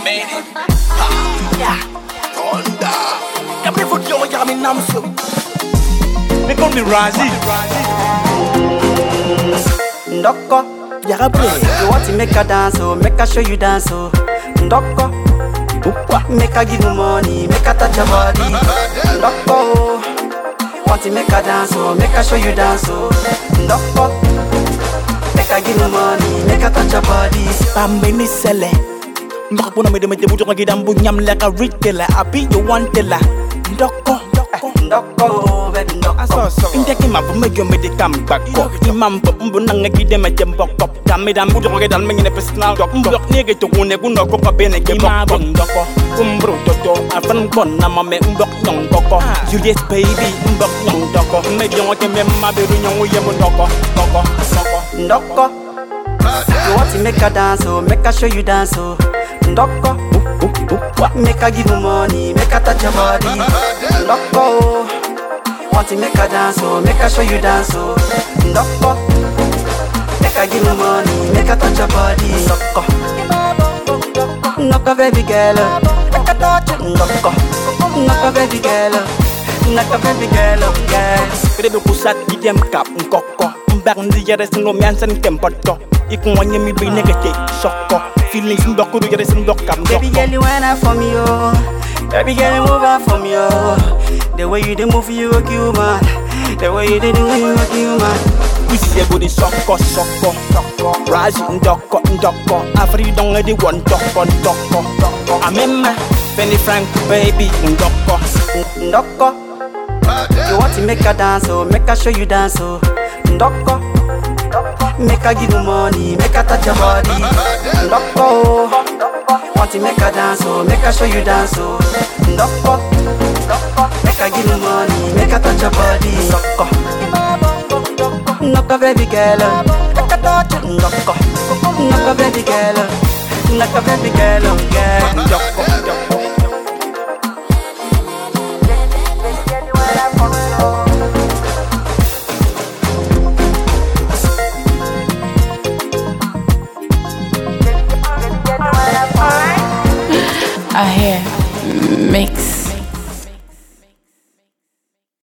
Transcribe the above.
made it. Ha, yeah. Thunder. Yami foot yo yami namso. They call me Razi. Ndoko, yara play. You want to make her dance, oh, make her show you dance, oh. Ndoko, Ukwa. make her give you money, make her touch your body. Ndoko, want to make her dance, oh, make her show you dance, oh. Ndoko, make her give you money, make her touch your body. Pambe ni sele. Mbaka puna me de me de buto ngaki dambu nyam like a retailer. I be your one teller. Ndoko. Ndoko, baby, ndoko. Indeki mabu me yo me de kam bako. Imam bo mbu nanga gide me jem bokop. Dami dam buto ngaki dal me ngine personal dok. Mbok nige to kune kuno koko bene ke bokop. Ndoko. Kumbru toto. Afan bon na mame mbok nyong koko. Juliet baby mbok nyong doko. Me yo ngake me maberu nyong yemu ndoko. Ndoko. Ndoko. Ndoko, you want to make her dance, oh, make her show you dance, oh. Ndoko, make her give you money, make her touch your body. Ndoko, want to make her dance, oh, make her show you dance, oh. Ndoko, make her give you money, make her touch your body. Ndoko, Ndoko baby girl, oh. make her touch you. Ndoko, Ndoko baby girl, oh. Ndoko baby girl, oh, yes. Kede be kusat gidem kap nkoko Mbak ndi yere sin lom yansen kempoto Iku wanye mi bi negete soko Feelings mbok kuru yere sin mbok kam Baby girl, you wind up for me, oh. Baby girl, you move out for me, oh. The way you dey move, you a kill man. The way you dey do, you a kill man. Isi ego di soko soko Razi ndoko ndoko Afri donge di one toko toko Amema Penny Frank baby ndoko Ndoko, you want to make her dance, oh, make her show you dance, oh. Ndoko, make her give you money, make her touch your body. Ndoko, want to make her dance, oh, make her show you dance, oh. Ndoko, make her give you money, make her touch your body. Ndoko, Ndoko baby girl, oh. make her touch you. Ndoko, Ndoko baby girl, oh. Ndoko baby girl, oh, yeah. Ndoko ndoko I hear mix.